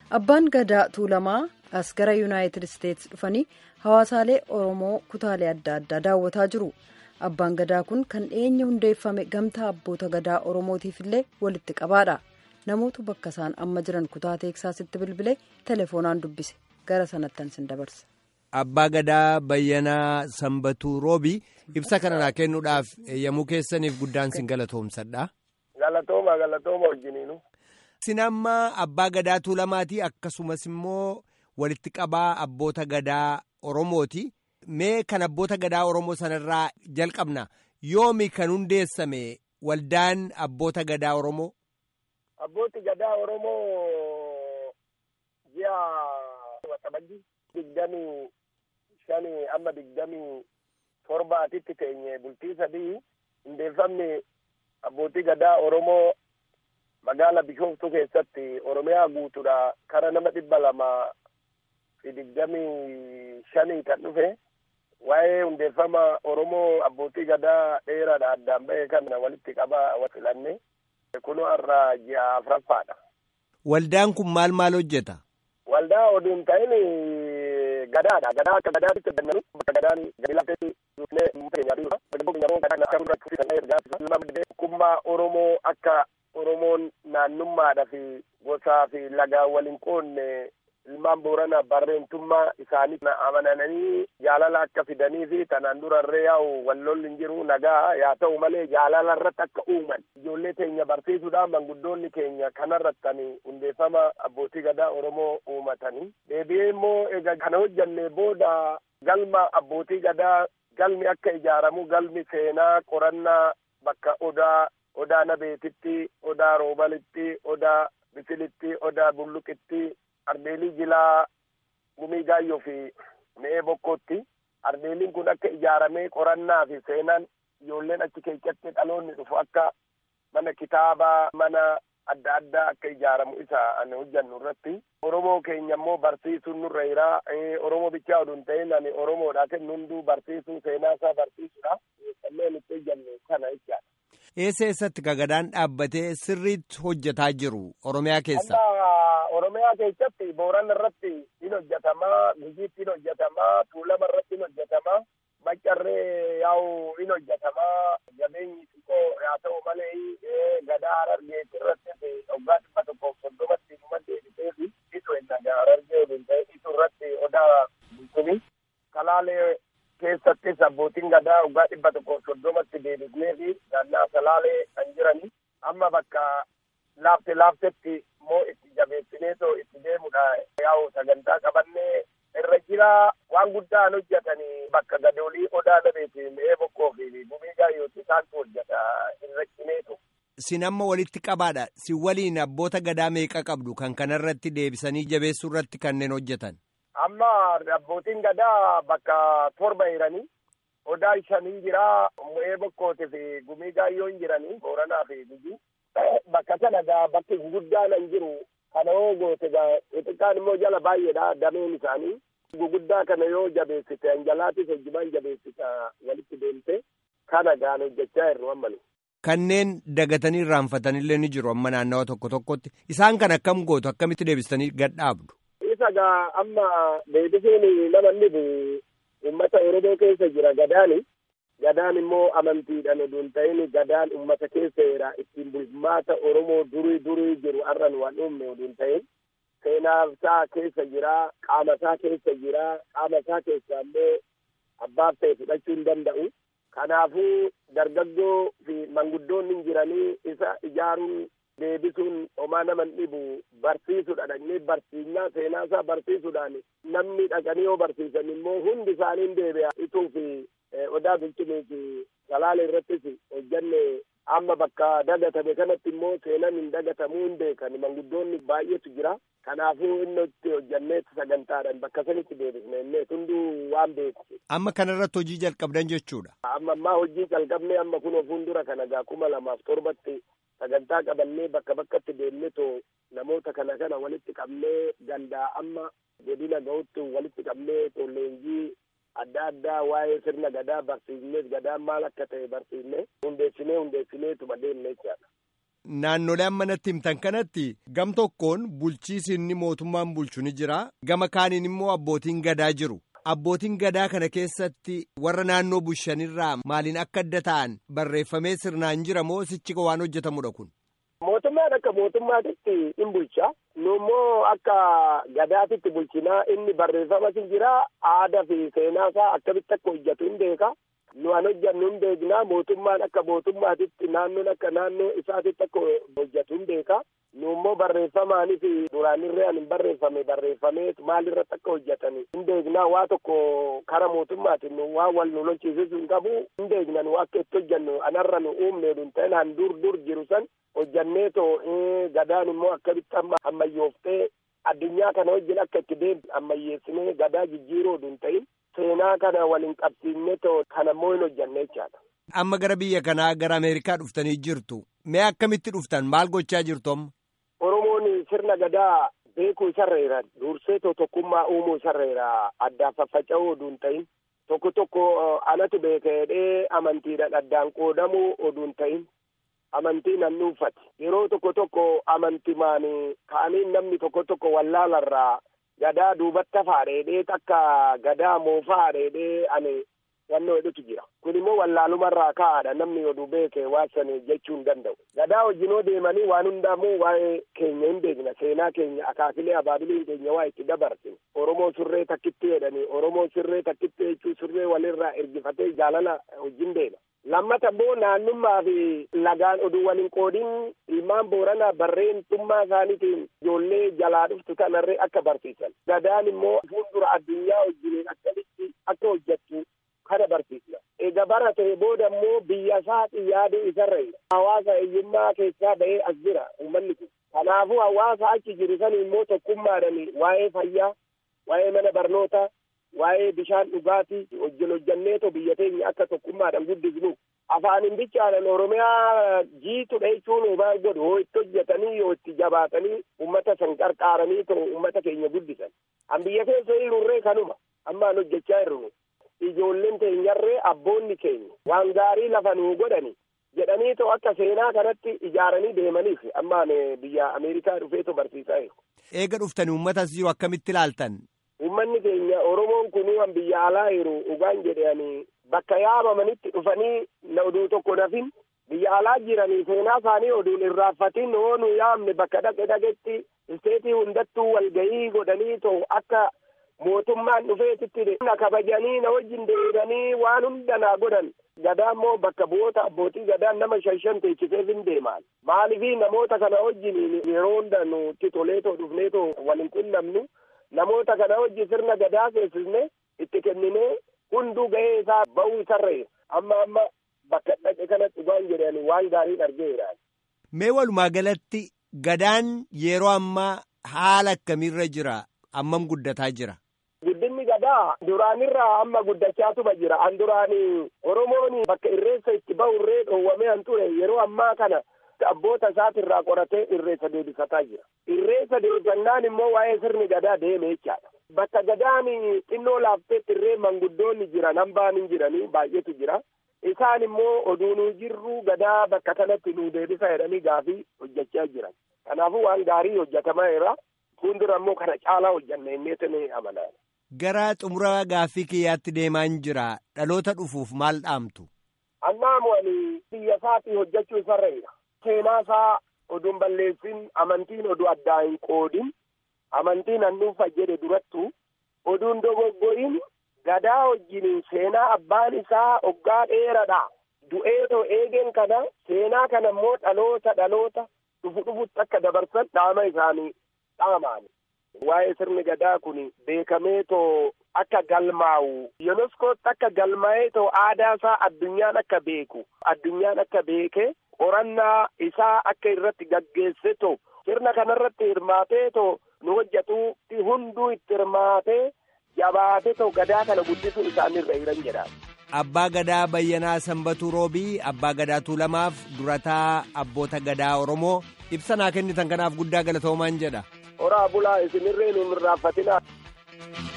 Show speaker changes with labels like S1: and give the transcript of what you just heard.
S1: abbaan gadaa tuulamaa as gara yuunaayitid isteetsi dhufanii hawaasaalee oromoo kutaalee adda addaa daawwataa jiru abbaan gadaa kun kan dhiyeenya hundeeffame gamtaa abboota gadaa oromootiif illee walitti qabaadha namoota bakka isaan amma jiran kutaa teeksaasitti bilbilee telefoonaan dubbise gara sanattan sin dabarsa.
S2: Abbaa Gadaa Bayyanaa Sanbatuu Roobii ibsa kana naa kennuudhaaf yommuu keessaniif guddaan sin galatoomsadha.
S3: Galatooma galatooma wajjiniinu.
S2: Sin amma Abbaa Gadaa Tuulamaatii akkasumas immoo walitti qabaa abboota gadaa Oromooti. Mee kan abboota gadaa Oromoo sanarraa jalqabna yoomi kan hundeessame waldaan abboota gadaa Oromoo?
S3: Abbooti gadaa Oromoo ji'a waxabajji digdamii shanii amma digdamii torbaatitti teenye bultii sadii hundeeffamni abbootii gadaa Oromoo magaala Bishooftuu keessatti Oromiyaa guutuudha kara nama dhibba lama fi digdamii shanii kan dhufe waa'ee hundeeffama Oromoo abbootii gadaa dheeraadha addaan ba'e kana walitti qabaa filanne kunoo har'a ji'a afuraffaadha.
S2: Waldaan kun maal maal hojjeta?
S3: Waldaa oduun ta'in gadaadha. Gadaa akka gadaatti kennanu bakka gadaan gadi lafteetti dhufnee uummata keenyaa fi bakka keenyaa gadaan akka hundatti fufsiisan ergaa ilma maddee kummaa Oromoo akka Oromoon naannummaadha fi gosaa fi lagaa waliin qoonne ilmaan boorana barreentummaa isaanii amananii jaalala akka fidanii fi tanaan durarree yaa'u wallolli hin jiru nagaa yaa ta'u malee jaalala irratti akka uuman ijoollee keenya barsiisuudhaan manguddoonni keenya kanarrattanii hundeeffama abbootii gadaa oromoo uumatanii deebi'ee immoo egaa kana hojjanne booda galma abbootii gadaa galmi akka ijaaramu galmi seenaa qorannaa bakka odaa odaa nabeetitti odaa roobalitti odaa bisilitti odaa bulluqitti ardeelii jilaa gumii gaayyoo fi mi'ee bokkootti ardeeliin kun akka ijaaramee qorannaa fi seenaan ijoolleen achi keessatti dhaloonni dhufu akka mana kitaabaa mana adda addaa akka ijaaramu isa ani hojjannu irratti oromoo keenya immoo barsiisuun nurra jiraa oromoo bichaa oduun ta'in ani oromoodha kennu hunduu barsiisuu seenaa isaa barsiisuudha kanneen itti hojjannu kana jechaadha.
S2: Eessa eessatti gadaan dhaabbatee sirriitti hojjetaa jiru Oromiyaa keessa?
S3: Oromiyaa keessatti Booran irratti in hojjetamaa, Gujiitti in hojjetamaa, Tuulama irratti in hojjetamaa, Maccarree yaa'u in hojjetamaa, jabeenyi xiqqoo haa ta'u malee gadaa Harargeetti irratti waggaa dhibba tokkoof soddomatti dhuma deebitee fi isu hin nagaa Harargee waliin ta'e isu irratti odaa bulchini. Salaalee keessattis abbootiin gadaa waggaa dhibba tokkoof soddomatti deebisnee fi naannaa salaalee kan jirani amma bakka laafte laaftetti immoo itti jabeessinee too itti deemudha yaa'u sagantaa qabannee irra jira waan guddaan hojjetanii bakka gadoolii odaa dabeeti mi'ee bokkoo fi gumii gaayyooti isaantu hojjeta irra cineetu.
S2: Sin amma walitti qabaadha. Si waliin abboota gadaa meeqa qabdu kan kanarratti deebisanii jabeessuu irratti kanneen hojjetan?
S3: Amma abbootiin gadaa bakka torba jiranii odaa shanii jira mi'ee bokkootii fi gumii gaayyoon jiranii booranaa fi gujii. bakka sana gaa bakki guguddaan hin jiru kana yoo goote gaa xixiqqaan immoo jala baay'eedha dameen isaanii guguddaa kana yoo jabeessite anjalaatis hojjumaan jabeessita walitti deemte kana gaan hojjechaa jirru amma nu.
S2: Kanneen dagatanii irraanfatanillee ni jiru amma naannawa tokko tokkotti isaan kan akkam gootu akkamitti deebistanii gadhaabdu.
S3: Isa gaa amma deebisuun nama inni uummata Oromoo keessa jira gadaani. gadaan immoo amantiidhaan oduun ta'in gadaan ummata keessa jira ittiin bulmaata oromoo durii durii jiru arran waan uumne oduun ta'in seenaa isaa keessa jira qaama isaa keessa jira qaama isaa keessa immoo abbaaf ta'e fudhachuu hin danda'u kanaafuu dargaggoo fi manguddoonni jiranii isa ijaaruun deebisuun homaa naman dhibu barsiisuudha dhaqnee barsiisnaa seenaa isaa barsiisuudhaan namni dhaqanii yoo barsiisan immoo hundi isaanii deebi'a ituu fi odaa bulchinii fi salaale irrattis hojjanne amma bakka dagatame kanatti immoo seenan hin dagatamuu hin beekan manguddoonni baay'eetu jira kanaafuu inni itti hojjanneetti sagantaadhaan bakka sanitti deebisne innee hunduu waan beeku.
S2: Amma kanarratti hojii jalqabdan jechuudha.
S3: Amma ammaa hojii jalqabnee amma kun fuuldura kana gaa kuma lamaaf torbatti sagantaa qabannee bakka bakkatti deemnee too namoota kana kana walitti qabnee gandaa amma godina ga'utti walitti qabnee too leenjii adda addaa waa'ee sirna gadaa barsiisnee gadaan maal akka ta'e barsiisnee hundeessinee hundeessineetuma deemne jechaadha.
S2: naannolee amma natti himtan kanatti gam tokkoon bulchiisi inni mootummaan bulchu ni jira gama kaaniin immoo abbootiin gadaa jiru. Abbootiin gadaa kana keessatti warra naannoo bushanirraa maaliin akka adda ta'an barreeffamee sirnaan jira moo sichi waan hojjetamudha kun?
S3: Mootummaan akka mootummaatitti in bulcha. Nu immoo akka gadaatitti bulchinaa inni barreeffamas hin jira. Aadaa fi seenaa isaa akkamitti akka hojjetu hin beeka. Nu an hojjannu hin beekna. Mootummaan akka mootummaatitti naannoon akka naannoo isaatitti akka hojjetu hin beeka. Nu immoo barreeffamaanis duraanirree an hin barreeffame barreeffamee maalirratti akka hojjetan hin beekna. Waa tokko kara mootummaatiin nu waan wal nu lolchiisisu hin qabu hin beekna nu akka itti hojjannu anarra nu uumne hin ta'in han dur dur jiru san hojjannee too gadaan immoo akkamitti amma ammayyooftee addunyaa kana wajjin akka itti deemtu ammayyeessinee gadaa jijjiiruu hin ta'in seenaa kana waliin qabsiifne too kana immoo hin hojjanne jechaadha.
S2: Amma gara biyya kanaa gara Ameerikaa dhuftanii jirtu. Mee akkamitti dhuftan? Maal gochaa jirtu amma?
S3: Oromoon sirna gadaa beekuu isarreera. Dursee too tokkummaa uumuu isarreera. Addaan faffaca'uu oduu hin ta'in. Tokko tokko anatu beekee amantiidhaan addaan qoodamuu oduu hin ta'in. Amantii nan dhuunfate yeroo tokko tokko amantimaan ka'anii namni tokko tokko wallaalarraa gadaa duubatti hafaadheedhee takka gadaa moofaa dheedhee ani yannoo hedduutu jira. Kun immoo wallaalumarraa ka'aadha namni oduu beekee waasan jechuu hin danda'u. Gadaa wajjinoo deemanii waan hundaamuu waa'ee keenya hin beekna seenaa keenya akaakilee abaabiliin keenya waa itti dabarsine. Oromoo surree takkitti jedhanii Oromoo surree takkitti jechuu surree walirraa ergifatee jaalala wajjin deema. lammata immoo naannummaa fi lagaan oduu waliin qoodin ilmaan booranaa barreentummaa isaaniitiin ijoollee jalaa dhuftu kanarree akka barsiisan gadaan immoo fuuldura addunyaa wajjiniin akkamitti akka hojjettu kana barsiisna eega baratee booda immoo biyya isaati yaaduu isarreedha hawaasa hiyyummaa keessaa ba'ee as jira uummanni kun kanaafuu hawaasa achi jiru san immoo tokkummaadhaan waa'ee fayyaa waa'ee mana barnootaa waa'ee bishaan dhugaatii hojjan hojjanneetoo biyya teenya akka tokkummaadhaan guddisnu afaanin bichaadhaan oromiyaa jiitudha jechuun maal godhu hoo itti hojjetanii yoo itti jabaatanii ummata san qarqaaranii too ummata keenya guddisan an biyya keessa jirurree kanuma ammaan hojjechaa jirru ijoolleen teenyarree abboonni keenya waan gaarii lafa nuu godhani jedhanii too akka seenaa kanatti ijaaranii deemaniif ammaan biyya ameerikaa dhufeetoo barsiisaa jiru.
S2: Eega dhuftanii uummatas jiru akkamitti ilaaltan?
S3: Uummanni keenya Oromoon kunuu an biyya alaa jiru dhugaan jedhanii bakka yaamamanitti dhufanii na oduu tokko nafin biyya alaa jiranii seenaa isaanii oduun irraanfatin hoo nu yaamne bakka dhaqe dhaqetti isteetii hundattuu walgahii godhanii too akka mootummaan dhufeetitti na kabajanii na wajjin deemanii waan hunda naa godhan gadaa immoo bakka bu'oota abbootii gadaan nama shan shan teechiseef hin deemaan maaliifii namoota kana wajjin yeroo hunda nutti toleetoo dhufneetoo waliin qunnamnu namoota kana wajjin sirna gadaa keessisne itti kenninee hunduu gahee isaa ba'uu isarree amma amma bakka dhaqe kanatti waan jedhani waan gaarii argeera.
S2: Mee walumaa galatti gadaan yeroo ammaa haala akkamiirra jira ammam guddataa jira.
S3: Guddinni gadaa duraanirraa amma guddachaatuma jira. An duraanii Oromoon bakka irreessa itti bahurree dhoowwamee an ture yeroo ammaa kana abboota isaatirraa qoratee irreessa deebisataa jira. Irreessa deebisannaan immoo waa'ee sirni gadaa deeme jechaadha. Bakka gadaan xinnoo laafteetti irree manguddoonni jiran hambaan hin jiranii baay'eetu jira. Isaan immoo oduu nuu jirru gadaa bakka kanatti nuu deebisa jedhanii gaafii hojjechaa jiran. Kanaafuu waan gaarii hojjetamaa jira. Fuuldura immoo kana caalaa hojjanna inneetu ni amanaa.
S2: Gara xumura gaaffii kiyyaatti deemaan jira. Dhaloota dhufuuf maal dhaamtu?
S3: Annaamu ani biyya isaatii hojjechuu isarreedha. Seenaa isaa oduun balleessin amantiin oduu addaa hin qoodin amantiin hannuufa jedhe durattu oduun dogoggorin gadaa wajjiniin seenaa abbaan isaa oggaa dheeradha. Du'eetoo eegen kana seenaa kana immoo dhaloota dhaloota dhufu dhufutti akka dabarsan dhaama isaanii dhaamaani. Waa'ee sirni gadaa kun beekamee too akka galmaa'u yuneskootti akka galmaa'ee too aadaa isaa addunyaan akka beeku addunyaan akka beeke qorannaa isaa akka irratti gaggeesse too sirna kanarratti hirmaatee too nu hojjetuutti hunduu itti hirmaatee jabaate too gadaa kana guddisuun isaanirra jiran jedha.
S2: Abbaa Gadaa Bayyanaa Sanbatuu Roobii Abbaa Gadaa Tuulamaaf durataa abboota gadaa Oromoo ibsa naa kennitan kanaaf guddaa galatoomaan jedha.
S3: Horaa bulaa isinirree nuun irraanfatinaa.